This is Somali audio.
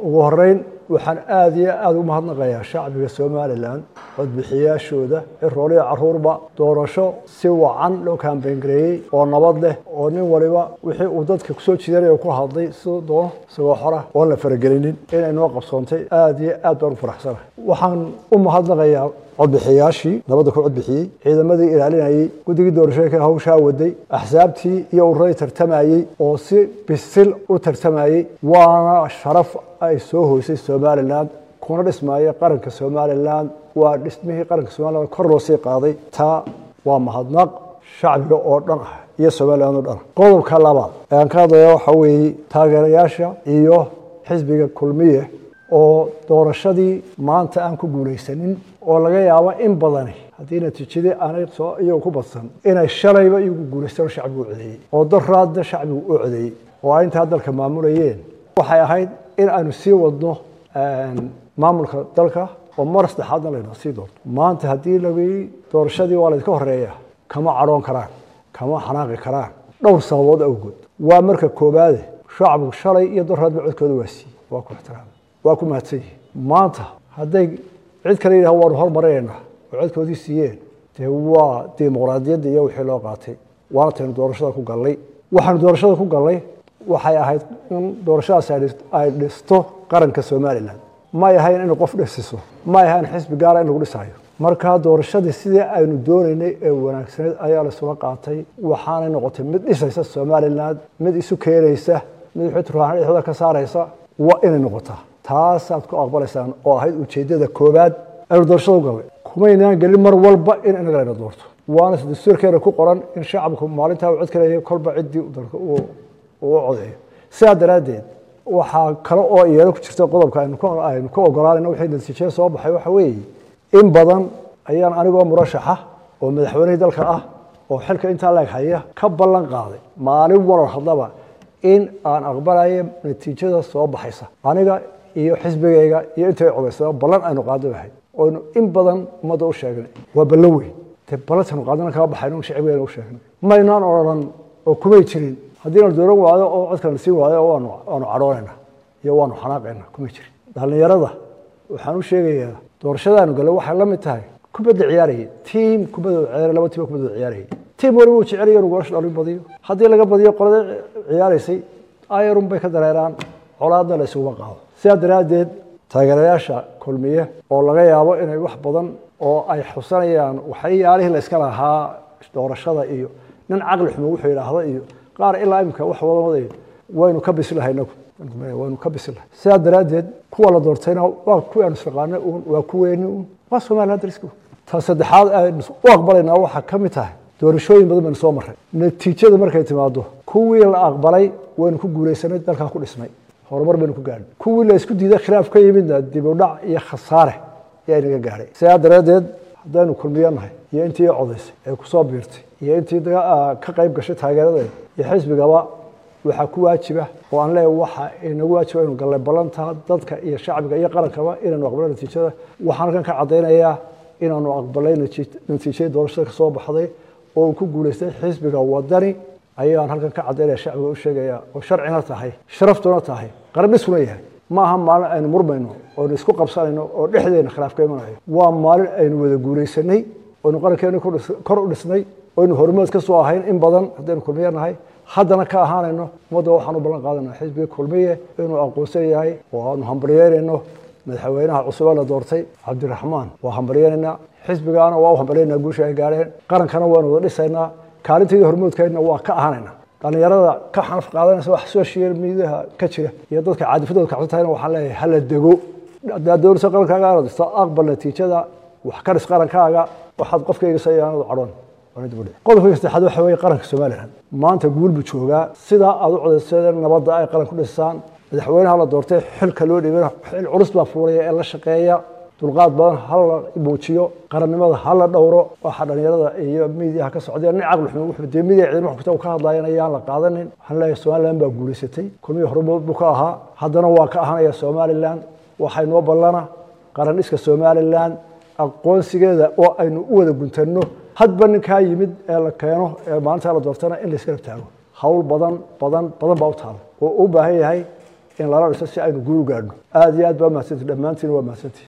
ugu horeyn waxaan aada iyo aada u mahadnaqayaa shacbiga somalilan codbixiyaashooda cirooliya caruurba doorasho si wacan loo kaambeyngareeyey oo nabad leh oo nin waliba wixii uu dadka kusoo jiidanaya ku hadlay siduu doono isagoo xora oon la faragelinin inay noo qabsoontay aada iyo aad baan u faraxsanahay waxaan u mahadnaqayaa codbixiyaashii nabadda ku codbixiyey ciidamadii ilaalinayey guddigii doorashooyinka hawshaa waday axsaabtii iyo ururadii tartamayey oo si bisil u tartamayey waana sharaf ay soo hoysay somalilan kuna dhismaayo qaranka somalilan waa dhismihii qaranka somalilan kor loo sii qaaday taa waa mahadnaq shacbiga oo dhan ah iyo somalilan oo dhan ah qodobka labaad ee aan ka hadlaya waxaa weeye taageerayaasha iyo xisbiga kulmiye oo doorashadii maanta aan ku guulaysanin oo laga yaabo in badani haddii natiijadii aanay soo iyagu ku badsan inay shalayba iyagu guulaystaan oo shacbigu u codeeyey oo daraadna shacbigu u codeeyey oo ay intaa dalka maamulayeen waxay ahayd in aanu sii wadno maamulka dalka oo mar saddexaadna layna sii doorto maanta haddii laii doorashadii waa laydka horeeya kama cadhoon karaan kama xanaaqi karaan dhowr sababood awgood waa marka koobaade shacbigu shalay iyo daraadba codkooda waa siiyey waa ku ixtiraama waa ku mahadsan yihin maanta hadday cid kale yidhaha waanu hormarinaynaa oo codkoodii siiyeen dee waa dimuqraadiyadda iyo wixii loo qaatay waana taynu doorashada ku gallay waxaanu doorashada ku gallay waxay ahayd in doorashadaasi ay dhisto qaranka somalilan may ahayn inay qof dhisiso may ahayn xisbi gaara in lagu dhisayo markaa doorashadii sidii aynu doonaynay ee wanaagsaneed ayaa laisula qaatay waxaanay noqotay mid dhisaysa somalilan mid isu keenaysa mid xuturaan dhexdooda ka saaraysa waa inay noqotaa taasaad ku aqbalaysaan oo ahayd ujeeddada koobaad aynu doorashada u gallay kumaynaan gelin mar walba in inaga layna doorto waana dastuurkeena ku qoran in shacabku maalintaa uu cod ka leeyahay kolba ciddii dalka uu u codeeyo sidaa daraaddeed waxaa kale oo iyana ku jirta qodobka aynu ka ogolaanayno wixii natiijada soo baxay waxa weeye in badan ayaan anigoo murashaxa oo madaxweynihii dalka ah oo xilka intaa leeg haya ka ballan qaaday maalin warar hadlaba in aan aqbalayo natiijada soo baxaysa aniga iyo xisbigayga iyo intay codaysaba ballan aynu qaado ahayd oynu in badan ummadda u sheegnay waa ballan weyn dee ballantaynu qaadana kama baxayno shacbigeena u sheegnay maynaan odhan oo kumay jirin haddii na dooran waayo oo codka na siin waayo waanu cadhoonayna iyo waanu xanaaqayna kumay jirin dhallinyarada waxaan u sheegayaa doorashadaanu gale waxay la mid tahay kubadda ciyaarayay tiim kubadda ciyaar laba tiim kubadda ciyaarayay tiim waliba uu jecel yahay inuu goolasha dhalin badiyo haddii laga badiyo qolada ciyaaraysay ayarun bay ka dareeraan colaadna la isuguma qaado sidaa daraaddeed taageerayaasha kulmiye oo laga yaabo inay wax badan oo ay xusanayaan waxyaalihii la iska lahaa doorashada iyo nin caqli xumo wuxuu yidhaahda iyo qaar ilaa imika wax wada wadayo waynu ka bisilahay inagu waynu ka bisilahay sidaa daraaddeed kuwa la doortayna waa kuwii aanu isnaqaanay uun waa kuweeni uun waa somaliland darisku ta saddexaad aynu u aqbalaynaa waxaa ka mid tahay doorashooyin badan baynu soo marray natiijada markay timaado kuwii la aqbalay waynu ku guulaysanay dalkaa ku dhisnay horumar baynu ku gaadhay kuwii la isku diiday khilaaf ka yimidna dib u dhac iyo khasaare ayaa inaga gaadhay sidaa daraaddeed haddaynu kulmiyo nahay iyo intii codaysay ee kusoo biirtay iyo intii ka qayb gashay taageeradeeda iyo xisbigaba waxaa ku waajiba oo aan leeyahay waxa inagu waajiba inu gallay ballantaa dadka iyo shacbiga iyo qarankaba inaynu aqbalay natiijada waxaan halkan ka caddaynayaa inaanu aqbalay natiijadii doorashada ka soo baxday oo uu ku guulaystay xisbiga wadani ayaan halkan ka caddaynaya shacbiga u sheegaya oo sharcina tahay sharaftuna tahay qaran dhisuna yahay ma aha maalin aynu murmayno oonu isku qabsanayno oo dhexdeena khilaaf ka imanayo waa maalin aynu wada guulaysanay oynu qarankeena kor u dhisnay oynu hormood ka soo ahayn in badan haddaynu kulmiye nahay haddana ka ahaanayno ummadda waxaan u ballan qaadanaa xisbiga kulmiye inuu aqoonsan yahay oo aanu hambalyeynayno madaxweynaha cusub ee la doortay cabdiraxmaan waa hambalyeynaynaa xisbigaana waa u hambalyeynaa guusha ay gaadheen qarankana waanu wada dhisaynaa kaalinteedii hormoodkeedna waa ka ahaanayna dhallinyarada ka xanaf qaadanaysa wax social mediaha ka jira iyo dadka caadifadooda kacsan tahayna waxaan leeyahay hala dego haddaad doonayso qarankaaga aad dhisto aqbal natiijada wax ka dhis qarankaaga waxaad qofkayga sayaanadu cadhoon qodobka saddexaad waxa weeye qaranka somalilan maanta guul buu joogaa sidaa aad u codaysadeen nabadda ay qaran ku dhisaan madaxweynaha la doortay xilka loo dhibay xil culus baa fuulaya ee la shaqeeya dulqaad badan hala muujiyo qarannimada hala dhowro waxa dhalinyarada iyo miidiyaha ka socday nin caqli xumo wuxuu dee midiya ciidamo xogta uu ka hadlayan ayaan la qaadanin waxaan leeyahay somaliland baa guulaysatay kulmihii hormood buu ka ahaa haddana waa ka ahanaya somaliland waxay noo ballana qaran dhiska somaliland aqoonsigeeda oo aynu u wada guntanno hadba ninkaa yimid ee la keeno ee maalintaa la doortana in la iska rabtaago hawl badan badan badan baa u taala oo u baahan yahay in lala dhiso si aynu guuru gaadhno aada iyo aad baa mahadsanti dhammaantiin waa mahadsanti